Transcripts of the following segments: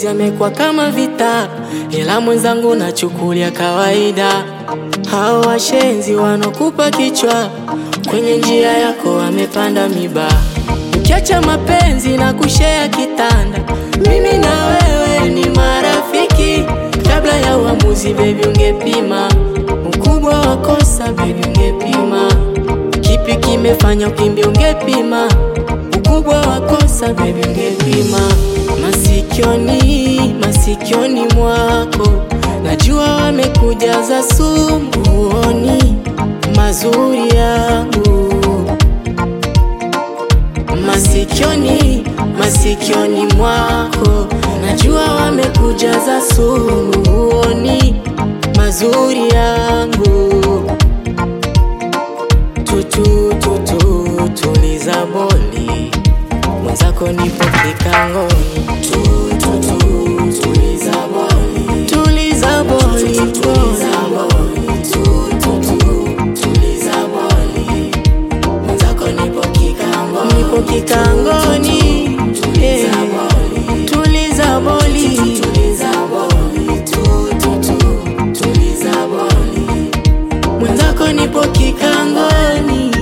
mapenzi yamekuwa kama vita, ila mwenzangu nachukulia kawaida. Hao washenzi wanokupa kichwa, kwenye njia yako wamepanda miba. Ukiacha mapenzi na kushea kitanda, mimi na wewe ni marafiki. Kabla ya uamuzi, baby, ungepima ukubwa wa kosa, baby, ungepima kipi kimefanya ukimbia, ungepima ukubwa wa kosa, baby, ungepima masikioni, masikioni mwako najua wamekujaza sumu, huoni mazuri yangu masikioni, masikioni mwako najua wamekujaza sumu, huoni mazuri yangu. Tutu tutu tuliza boli, mwenzako nipo kikangoni. Tutu tutu tuliza boli, tuliza boli, tuliza boli, tutu tutu tuliza boli, mwenzako nipo kikangoni, nipo kikangoni. Yeah. Tuliza boli, tuliza boli, tutu tutu tuliza boli, mwenzako nipo kikangoni.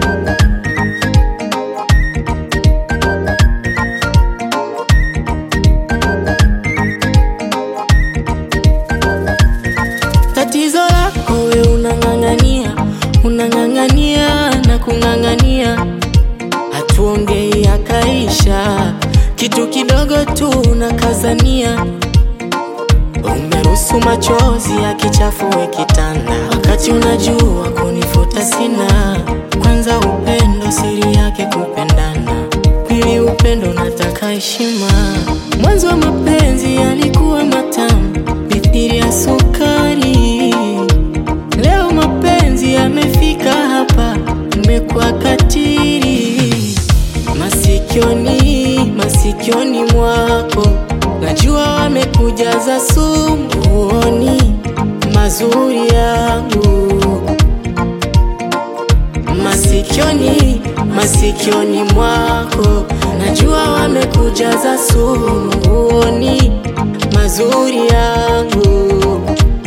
Tatizo lako we unang'ang'ania, unang'ang'ania na kung'ang'ania, hatuongei akaisha, kitu kidogo tu unakazania. Umeruhusu machozi yakichafue kitanda, wakati unajua kunifuta sina. Kwanza upendo siri yake kupendana, pili upendo nataka heshima. Mwanzo wa mapenzi yalikuwa matamu mithili ya sukari, leo mapenzi yamefika hapa, mmekuwa katili. Masikioni, masikioni mwako najua wamekujaza sumu, huoni mazuri yangu masikioni, masikioni mwako najua wamekujaza sumu, huoni mazuri yangu.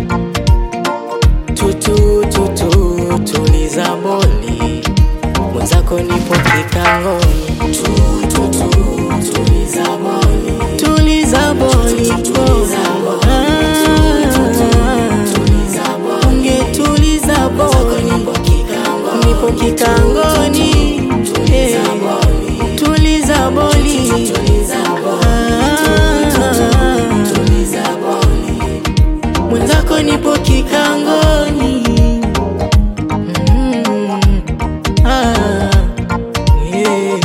Tutu tutu tuliza boli, mwenzako nipo kikangoni. Tutu tutu tuliza boli, tuliza boli, Ah, ungetuliza boli, nipo kikangoni. Eh, Tuliza boli, Ah, mwenzako nipo kikangoni. Mm, ah, yeah.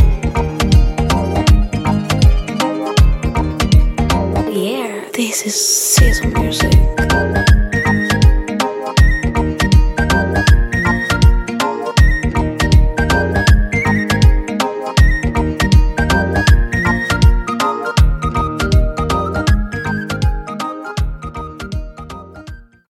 Yeah, this is season music.